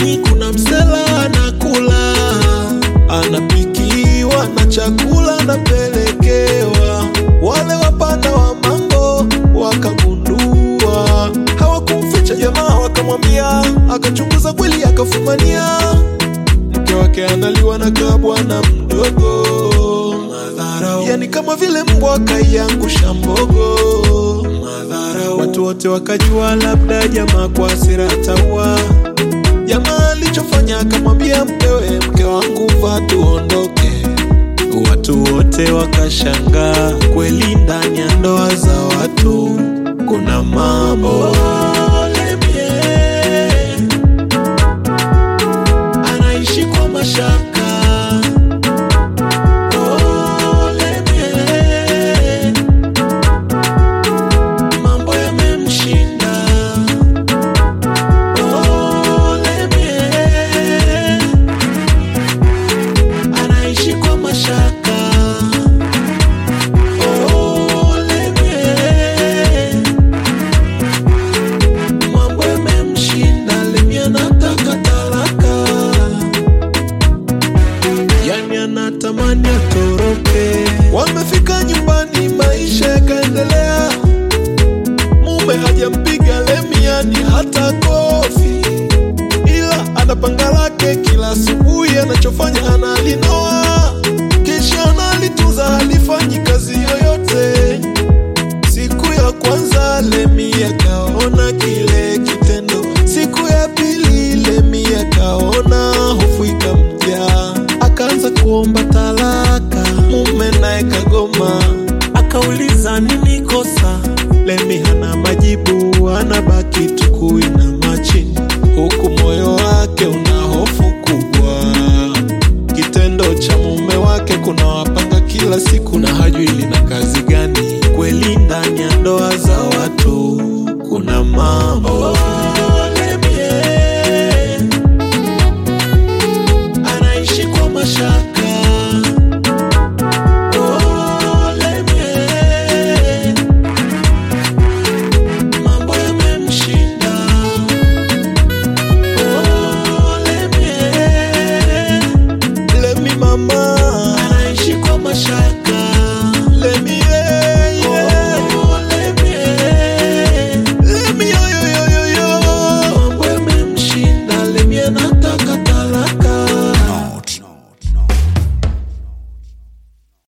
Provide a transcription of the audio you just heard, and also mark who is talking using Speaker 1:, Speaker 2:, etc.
Speaker 1: nyumbani kuna msela anakula, anapikiwa na chakula anapelekewa. Wale wapanda wa mambo wakagundua, hawakumficha jamaa, wakamwambia, akachunguza kweli, akafumania mke wake analiwa na kabwana mdogo. Madharau, yani kama vile mbwa kaiangusha mbogo. Madharau, watu wote wakajua labda jamaa kwa hasira ataua. Jamaa alichofanya akamwambia mkewe, mke wangu vaa tuondoke. Watu wote wakashangaa, kweli ndani ya ndoa za watu kuna mambo. Ole mie, anaishi kwa mashaka. Ole mie, mambo yamemshinda. Ole mie, anaishi kwa mashaka. Ole mie, mambo yamemshinda. Lemi anataka talaka yani anatamani atoroke. Wamefika nyumbani, maisha yakaendelea. Mume hajampiga Lemi yani hata kofi, ila anapanga